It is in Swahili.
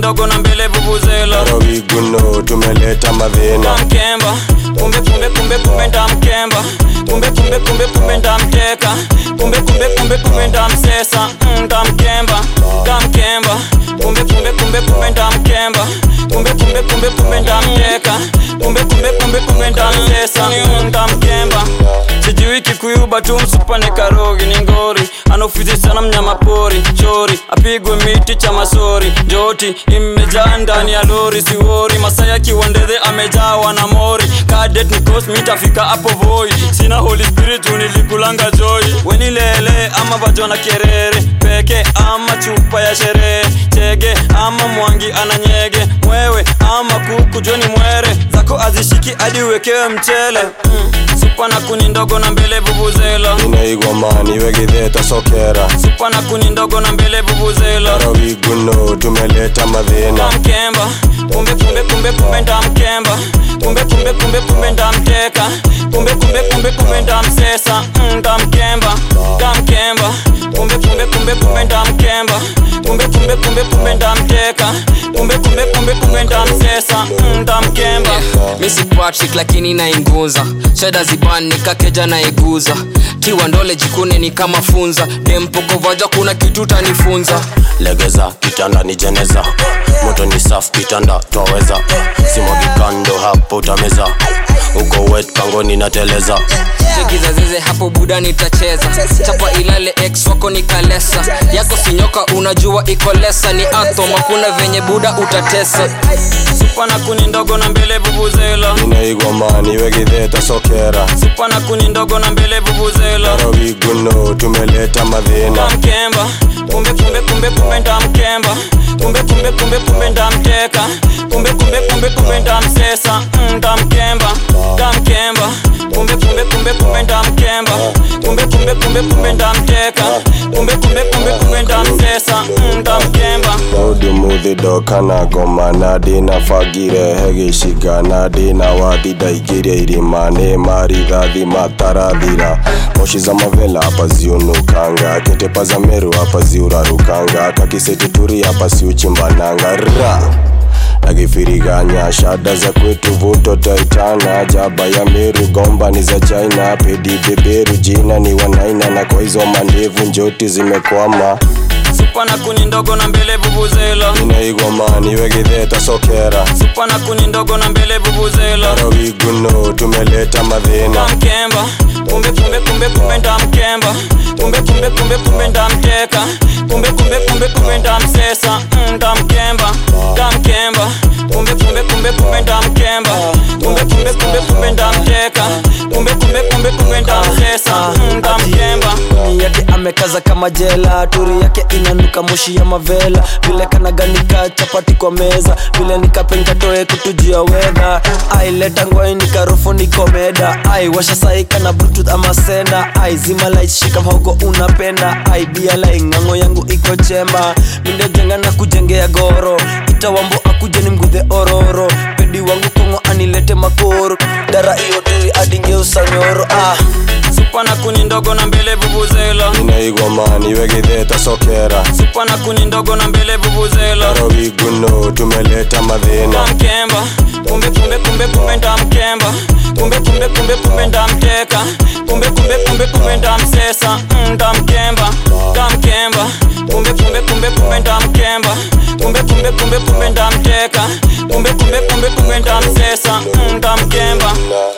ndogo na mbele vuvuzela rawiguno tumeleta madhina ndamkemba kumbe kumbe kumbe kumbe ndamkemba kumbe kumbe kumbe kumbe ndamteka kumbe kumbe kumbe kumbe ndamsesa Mm, ndamkemba ndamkemba kumbe kumbe kumbe kumbe ndamkemba kumbe kumbe kumbe kumbe ndamteka kumbe kumbe kumbe kumbe ndamsesa Mm, ndamkemba sijui kikuyuba tu msupane karogi ni ngori anaofizi sana mnyama pori chori apigwe miti cha masori njoti imejaa ndani ya lori siwori masaya kiwandedhe amejawa na mori kadet nikos mitafika hapo voi sina holy spirit unilikulanga joy wenilele ama vajona kerere peke ama chupa ya sherehe chege ama mwangi ananyege mwewe ama kuku joni mwere zako azishiki hadi uwekewe mchele mm. supa na kuni ndogo na mbele vuvuzela inaigwamani wegitheta sokera supa na kuni ndogo na mbele vuvuzela rawiguno tumeleta madhina ndamkemba kumbe kumbe kumbe kumbe ndamkemba kumbe kumbe kumbe kumbe ndamteka kumbe kumbe kumbe kumbe ndamsesa Mm, ndamkemba ndamkemba kumbe kumbe kumbe kumbe ndamkemba kumbe kumbe kumbe kumbe ndamteka kumbe kumbe kumbe kumbe ndamsesa Mm, ndamkemba misi patrick lakini nainguza shada ziban nikakeja naiguza tiwa ndole jikune ni kama funza dempokovaja kuna kitu tanifunza legeza kitanda ni jeneza moto ni safu kitanda twaweza simwagikando hapo utameza uko wet pangoni nateleza chekizazeze hapo buda nitacheza chapa ilale ex wako nikalesa yako sinyoka unajua iko lesa ni atom hakuna venye buda utatesa supa na kuni ndogo na mbele vuvuzela inaigwamani wegitheta sokera supa na kuni ndogo na mbele vuvuzela rawiguno tumeleta madhina ndamkemba kumbe kumbe kumbe kumbe ndamkemba kumbe kumbe kumbe kumbe ndamteka kumbe kumbe kumbe kumbe ndamsesa Mm, ndamkemba ndamkemba kumbe kumbe kumbe kumbe ndamkemba kumbe kumbe kumbe kumbe ndamteka kumbe kumbe kumbe kumbe ndamsesa Mm, ndamkemba daudi muthindo kana ngoma na ndĩna bangire he gĩciga na ndĩna wathi ndaingĩria irima nĩ marithathi matarathira moshi za mavela hapa ziunukanga ketepa za meru hapa ziurarukanga kakisituturi hapa siuchimbananga ra akifiriganya shada za kwetu vuto taitana jaba ya meru gomba ni za china pedi beberu jina ni wanaina na kwa hizo mandevu njoti zimekwama supa na kuni ndogo na mbele vuvuzela inaigwamani wegitheta sokera supa na kuni ndogo na mbele vuvuzela rawiguno tumeleta madhina ndamkemba kumbe kumbe kumbe kumbe ndamkemba kumbe kumbe kumbe kumbe ndamteka kumbe kumbe kumbe kumbe ndamsesa Mm, ndamkemba ndamkemba kumbe kumbe kumbe kumbe ndamkemba kumbe kumbe kumbe kumbe ndamteka kumbe kumbe kumbe kumbe ndamsesa Mm, ndamkemba Ndani yake amekaza kama jela turi yake inanuka moshi ya mavela vile kanaganika chapati kwa meza vile nikapenkatoe kutujia wedha aileta ngwai nikarufu nikomeda ai washa saika na bluetooth ama senda ai zima light shika mhogo unapenda ai bia lai ng'ang'o yangu iko chemba mindejenga na kujengea goro itawambo akuje ni mgudhe ororo pedi wangu kongo anilete makoro dara iyo turi adingeusa nyoro ah. supa na kuni ndogo na mbele vuvuzela inaigwamani wegitheta sokera supa na kuni ndogo na mbele vuvuzela rawiguno tumeleta madhina ndamkemba kumbe kumbe kumbe kumbe ndamkemba kumbe kumbe kumbe kumbe ndamteka kumbe kumbe kumbe kumbe ndamsesa Mm, ndamkemba ndamkemba kumbe kumbe kumbe kumbe ndamkemba kumbe kumbe kumbe kumbe ndamteka kumbe kumbe kumbe kumbe ndamsesa Mm, ndamkemba